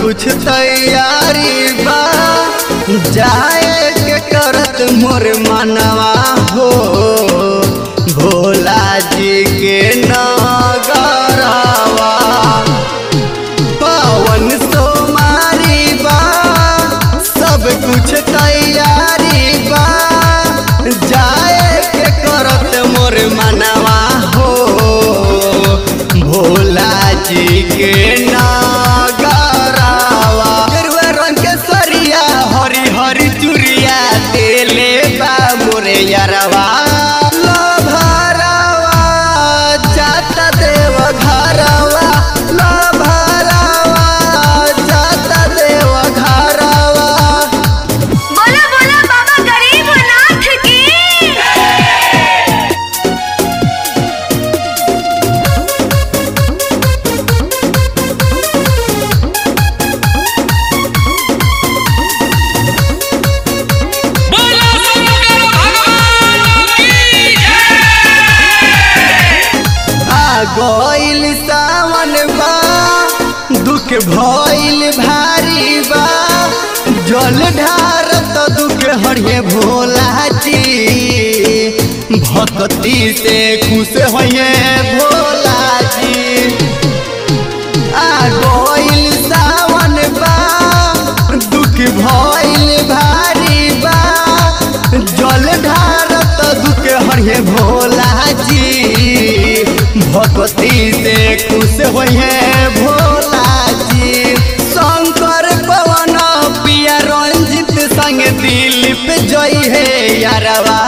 कुछ तैयारी बा जाए के करत मोर मनवा हो भोला जी के नगरवा पवन सोमारी बा सब कुछ तैयारी बा जाए के करत मोर मनवा हो भोला जी के नागरावा गेरुआ रंग के सरिया हरी हरी चुरिया देले बा मोरे यारवा लभरावा जाता देव घरवा लभरावा जाता देव घरवा बोला बोला बाबा गरीबनाथ की बोलो शंकर भगवान की जय आ गइल सावन बा दुख भइल भारी बा जल ढार त दुख हरिये भोला जी भक्ति से खुश होइए भोला जी आ गइल सावन बा दुख भइल भारी बा जल ढार त दुख हरिये भोला जी भक्ति से खुश होइए भोला जी शंकर पवन पिया रंजित संग दिलीप जय हे यारवा